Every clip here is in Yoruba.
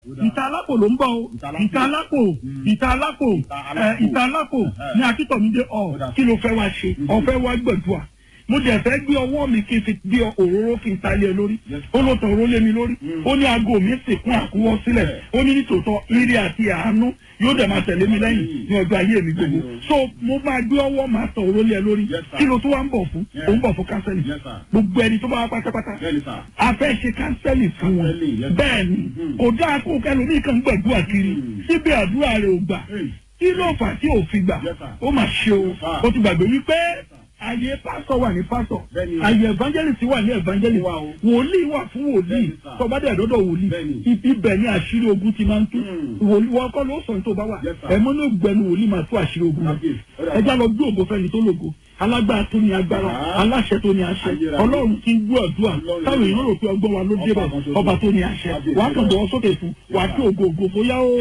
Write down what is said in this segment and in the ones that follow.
ìta alápò ló ń bọ̀ o ìta alápò ìta alápò ìta alápò ní akíntọ̀mídé ọ̀ kí ló fẹ́ wá ṣe ọ̀fẹ́ wá gbẹ̀dúà mo dẹ̀ fẹ́ gbé ọwọ́ mi kí n fi gbé òróró kí n ta lé e lórí ó ló tàn òró lé mi lórí ó ní aago mi sì kún àkúwọ́ sílẹ̀ ó ní nítòótọ́ ire àti àánú yóò dẹ̀ máa tẹ̀lé mi lẹ́yìn ní ọjọ́ ayé mi gbogbo so mo máa gbé ọwọ́ máa tàn òró lé e lórí kí ló tó wá ń bọ̀ fún ó ń bọ̀ fún kánsẹ́lì gbogbo ẹni tó bá wá pátápátá a fẹ́ ṣe kánsẹ́lì fún wọn bẹ́ẹ̀ ni kò dáa kó kẹlòmíì kan gbàdúrà kiri síbi àdúrà rẹ̀ ò gbà kí ló fà tí ò fi gbà ó mà ṣe o ó ti gbàgbé wípé àyè pásọ wà ní pásọ àyè evangelist wà ní evangelist wòlíì wà fún wòlíì tọba dẹ̀ dọ́dọ̀ wòlíì ibẹ̀ ni àṣírí ogun ti máa ń tú wòlíì wọn kọ́ ló sọ ní tó bá wà ẹ̀mọ́ ní ògbẹ́nu wòlíì máa tú àṣírí ogun wọn ẹja lọ gbé ògo fẹ́ni tó lògo alágbára tó ní agbára aláṣẹ tó ní àṣẹ ọlọ́run ti ń gbọ́ àdúrà táwọn èèyàn rò pé ọgbọ́n wa ló dé bẹ̀ ọba tó ní àṣẹ wàá kàn bọ̀ sókè fún wàá tó ògo ògo bóyá ó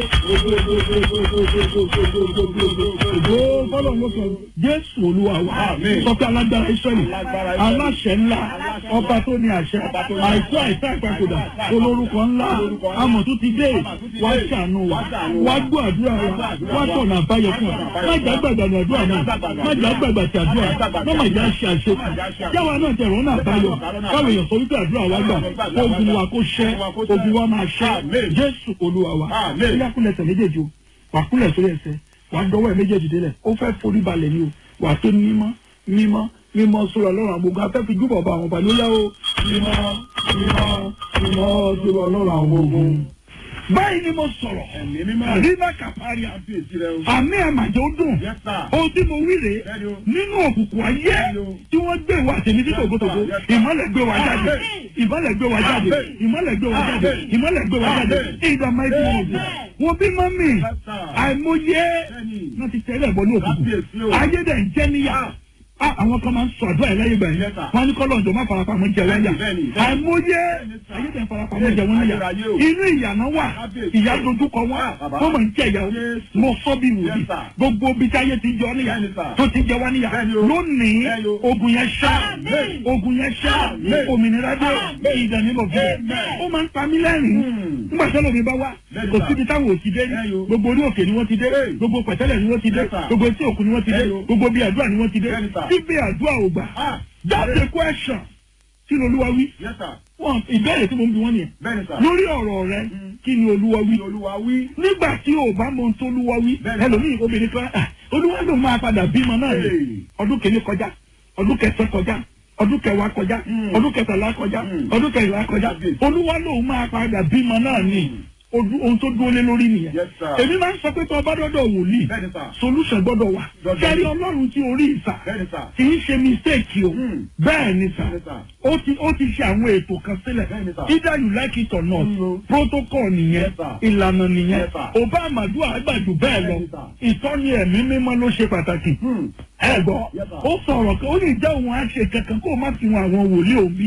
ògo fọlọ́ ló sọ jésù olúwa wa sọ pé alágbára israẹli aláṣẹ ńlá ọba tó ní àṣẹ àìsí àìsí àgbàkúdà olórúkọ ńlá amọ̀tún ti dé wàá ṣàánú wa wàá gbọ́ àdúrà wa wàá tọ̀nà àbáyọ fún wa má jà gbàgbà ní àdúrà náà má jà gbàgbà tí àdúrà mọ́mọ́ ìjà ṣe àṣekù jáwa náà tẹ̀rọ náà báyọ̀ káwọn èèyàn sọ wípé àdúrà wa gbà ogun wa kó ṣẹ́ ogun wa máa ṣẹ́ jésù olúwa wa ilé akúlẹ̀ tẹ̀ méjèèjì o wà kúlẹ̀ sórí ẹsẹ̀ wà dọ́wọ́ ẹ̀ méjèèjì délẹ̀ ó fẹ́ forí balẹ̀ ni o wà tó mímọ́ mímọ́ mímọ́ sórí ọlọ́run àgbogbo afẹ́ fi júbọ̀ bá àwọn ọba ló yá o mímọ́ mímọ́ mímọ́ sórí ọlọ́run àwọn ogun báyìí ni mo sọ̀rọ̀ àríwá kàfárí àmì àmàjọ dùn ohun tí mo wí rè nínú òkùnkùn ayé tí wọ́n gbé wa tèmi tí tògótògó ìmọ̀lẹ̀ gbé wa jáde ìmọ̀lẹ̀ gbé wa jáde ìmọ̀lẹ̀ gbé wa jáde ìmọ̀lẹ̀ gbé wa jáde ìdààmú ẹbí wọn bò wọn bí mọ́mì àìmọye náà ti tẹ́lẹ̀ bọ́ ní òkùnkùn ayé dẹ̀ ń jẹ́ níyà àwọn kan máa ń sọ àdúrà yẹn lẹ́yìn gbẹ̀yìn wọn ní kọ́lọ̀ ọ̀jọ̀ má farapamọ́ jẹ wọ́n yà àìmọye ayédè farapamọ́ jẹ wọ́n yà inú ìyànà wà ìyá dojúkọ wọn wọ́n máa ń jẹ ìyàwó mo sọ bí wòlíì gbogbo bí táyé ti jọ níyà tó ti jẹ wá níyà lónìí ogun yẹn ṣá ogun yẹn ṣá òmìnira dé ìdàní lọ fi ó máa ń pa mí lẹ́rìn nígbà tí ẹlòmíì bá wá kò síbi táwọn ò ti dé rí gbogbo orí òkè ni wọ́n ti dé gbogbo pẹ̀tẹ́lẹ̀ ni wọ́n ti dé gbogbo etí òkun ni wọ́n ti dé gbogbo bí àdúrà ni wọ́n ti dé síbi àdúrà ò gbà that's the question kí ni olúwa wí wọn ìbéèrè tí mo ń bi wọn nìyẹn lórí ọ̀rọ̀ rẹ kí ni olúwa wí nígbà tí o bá mọ ohun tó olúwa wí ẹlòmíì obìnrin kan olúwa ló máa padà bímọ náà ni ọdún kìíní kọjá ọdún kẹsàn kọjá ọdún kẹwàá kọjá ọdún kẹtàlá kọjá ọdún kẹrìnlá kọjá olúwa ló máa padà bímọ náà ni ohun tó dúró lé lórí nìyẹn èmi máa ń sọ pé tó ọba dọ́dọ̀ wòlíì solution gbọ́dọ̀ wà kẹ́rí ọlọ́run tí orí ìsà kì í ṣe mistake o bẹ́ẹ̀ ni sà ó ti ó ti ṣe àwọn ètò kan sílẹ̀ either you like it or not protocol nìyẹn ìlànà nìyẹn ọba àmàdù àgbàjù bẹ́ẹ̀ lọ ìtọ́ni ẹ̀mí mímọ́ ló ṣe pàtàkì ẹ gbọ́ ó sọ̀rọ̀ ó lè jẹ́ òun á ṣe kankan kó o má fi wọn àwọn wòlíì òbí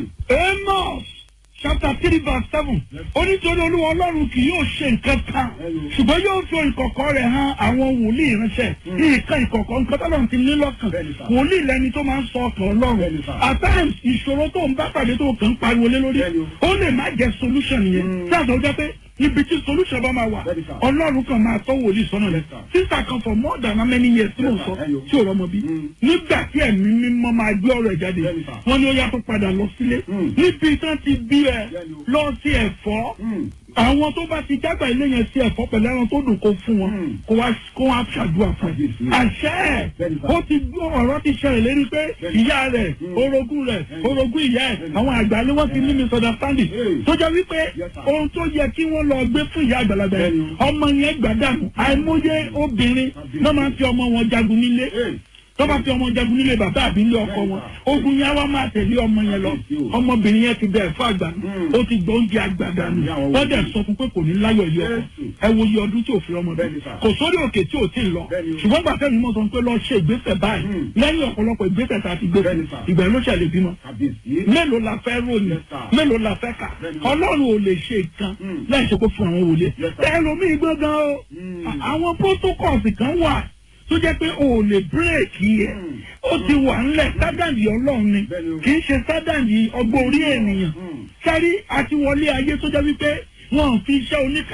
amos chapter three verse seven ó nítorí olúwa ọlọ́run kì yóò ṣe nǹkan kan ṣùgbọ́n yóò fi ìkọ̀kọ̀ rẹ̀ hàn àwọn wòlíì ránṣẹ́ nǹkan ìkọ̀kọ̀ nǹkan tó lọ́run ti ní lọ́kàn wòlíì lẹni tó máa ń sọ ọkàn ọlọ́run at times ìṣòro tó ń bá pàdé tó kàn ń pariwo lé lórí ó lè má jẹ́ solution yẹn tí àtọ̀ jẹ́ pé ibi tí solution bá máa wà ọlọ́run kan máa tọ́ wòlíì sọ́nà rẹ̀ sísà kan for more than how many years tí mo sọ tí ò rọmọ bí nígbà tí ẹ̀mí mímọ́ máa gbé ọ̀rọ̀ ẹ̀ jáde wọ́n ní ó yá tó padà lọ sílé níbi tán ti bí ẹ lọ sí ẹ̀fọ́ àwọn tó bá ti jágbà ilé yẹn sí ẹ̀fọ́ pẹ̀lú ẹran tó dùn kó fún wọn kó wá kó wá ṣàdúrà fún ẹ. àṣẹ ẹ̀ ó ti gbọ́ ọ̀rọ̀ ti ṣẹlẹ̀ lérí pé ìyá rẹ̀ orogún rẹ̀ orogún ìyá ẹ̀ àwọn àgbà ni wọ́n ti ní misunderstanding tó jẹ́ wípé ohun tó yẹ kí wọ́n lọ gbé fún ìyá àgbàlagbà yẹn ọmọ yẹn gbàdánù àìmọye obìnrin náà máa ń fi ọmọ wọn jagun nílé tọ́ba fi ọmọ jagun nílé bàbá àbí nílé ọkọ wọn ogun yẹn wá máa tẹ̀lé ọmọ yẹn lọ ọmọbìnrin yẹn ti bẹ̀rẹ̀ fún àgbà ó ti gbọ́ oúnjẹ àgbàdà nù wọ́n dẹ̀ sọ fún pé kò ní láyọ̀ ilé ọkọ ẹ wo iye ọdún tí ò fi ọmọ bẹ́ẹ̀ kò sórí òkè tí ò tí ì lọ ṣùgbọ́n gbàtẹ́ mi mọ̀ sọ pé lọ ṣe ìgbésẹ̀ báyìí lẹ́yìn ọ̀pọ̀lọpọ̀ ìgbésẹ̀ tá a ti gbé ìgbà ló ṣẹlẹ̀ bímọ mélòó la fẹ́ ròyìn mélòó la fẹ́ kà ọlọ́run ò lè ṣe nǹkan láì ṣe kó fún àwọn wòlé ẹlòmíì gbọ́ngàn o àwọn protocols kan wà tó jẹ́ pé o ò lè bírèkì ẹ̀ ó ti wà ńlẹ̀ sádàndì ọlọ́run ni kì í ṣe sádàndì ọgbọ́n orí ènìyàn sáré àti wọlé ayé tó jẹ́ wípé wọn ò fi iṣẹ́ oníkà